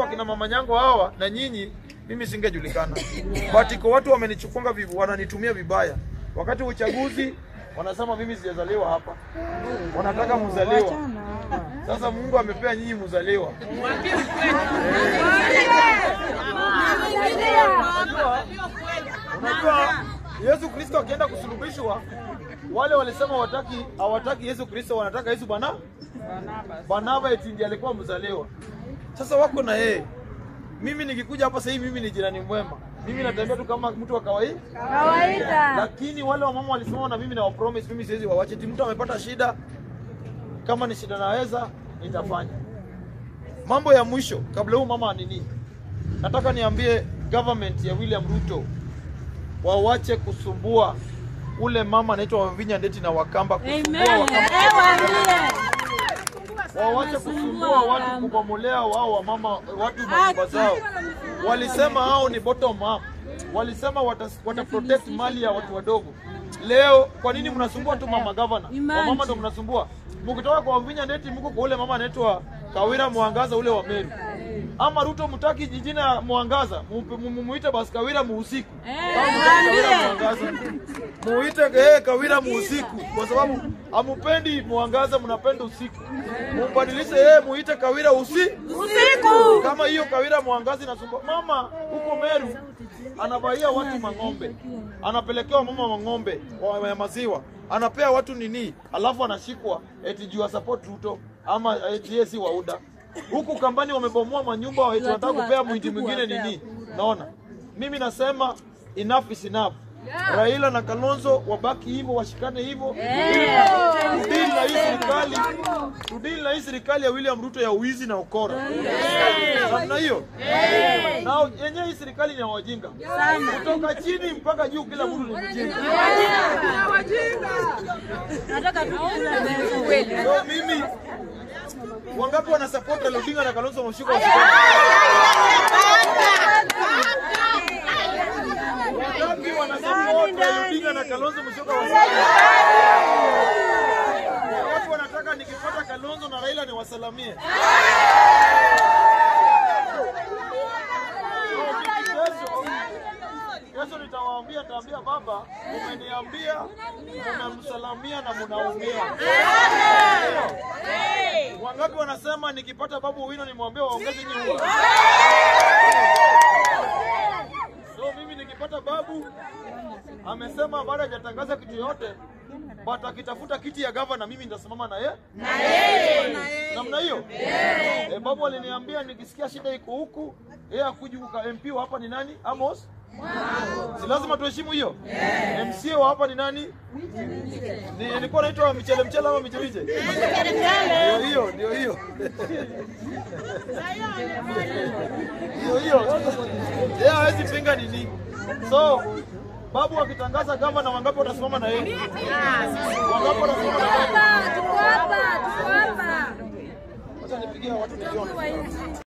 sio akina mama nyango hawa na nyinyi, mimi singejulikana. But iko watu wamenichukunga vivu, wananitumia vibaya. Wakati wa uchaguzi wanasema mimi sijazaliwa hapa, wanataka mzaliwa. Sasa Mungu amepea nyinyi mzaliwa. Unajua Yesu Kristo akienda kusulubishwa, wale walisema wataki hawataki Yesu Kristo, wanataka Yesu bana Barnaba eti ndiye alikuwa mzaliwa. Sasa wako na yeye. Mimi nikikuja hapa sasa hivi mimi ni jirani mwema. Mimi natembea tu kama mtu wa kawaida. Kawaida. Lakini wale wamama walisimama na mimi na wapromise mimi siwezi wawache. Eti mtu amepata shida kama ni shida naweza nitafanya. Mambo ya mwisho kabla huu mama nini? Nataka niambie government ya William Ruto wawache kusumbua ule mama anaitwa Wavinya Ndeti na Wakamba kusumbua Wakamba Eh, waambie. wawache kusumbua watu kubomolea wao wamama watu manyumba zao. Walisema hao ni bottom up, walisema wata, wata protect mali ya watu wadogo. Leo kwa nini mnasumbua tu mama governor? Wamama ndo mnasumbua. Mkitoka kwa Wavinya Ndeti mko kwa ule mama anaitwa Kawira Mwangaza ule wa Meru. Ama Ruto mtaki jijina Mwangaza, mu- mu- mu- muite basi Kawira muusiku. Kama mtaki Kawira Mwangaza. Muite eh, Kawira muusiku kwa sababu hamupendi Mwangaza, mnapenda usiku. Mumbadilishe eh, muite Kawira usi Usiku. kama hiyo Kawira Mwangazi nasumbua. Mama huko Meru anabaia watu mang'ombe, anapelekewa mama mang'ombe wa ya maziwa, anapea watu nini, alafu anashikwa eti juu ya support Ruto ama eti yeye si wauda. Huku kambani wamebomoa manyumba, eti wanataka kupea mwindi mwingine nini. Naona mimi nasema enough is enough. Raila na Kalonzo wabaki hivyo, washikane hivyo, tudili na hii serikali, tudili na hii serikali ya William Ruto ya uwizi na ukora namna hiyo. Na yenyewe hii serikali ni ya wajinga kutoka chini mpaka juu, kila mtu ni mjinga. Nataka tu kula meza. So mimi wangapi wana support Raila Odinga na Kalonzo Musyoka? Wangapi wana support Raila Odinga na Kalonzo Musyoka? Wangapi wanataka nikipata Kalonzo na Raila niwasalamie? Kesho kesho nitawaambia, taambia baba, umeniambia mnamsalamia na mnaumia. Wangapi wanasema nikipata babu wino nimwambie waongeze nyinyi? So mimi nikipata babu amesema bado hajatangaza kitu yote, but akitafuta kiti ya gavana mimi nitasimama na yeye namna hiyo. Eh, babu aliniambia nikisikia shida iko huku, yeye akuji kuka MP wa hapa ni nani? Amos si lazima tuheshimu hiyo. MCA wa hapa ni nani? Ni ilikuwa naitwa Michele Mchele ama Michemiche? Ndio hiyo, ndio hiyo. Ndio hiyo. Yeye hawezi pinga nini. So babu akitangaza gavana, wangapi watasimama na yeye? Wangapi watasimama na yeye? Tuko hapa, tuko hapa. Acha nipigie watu milioni.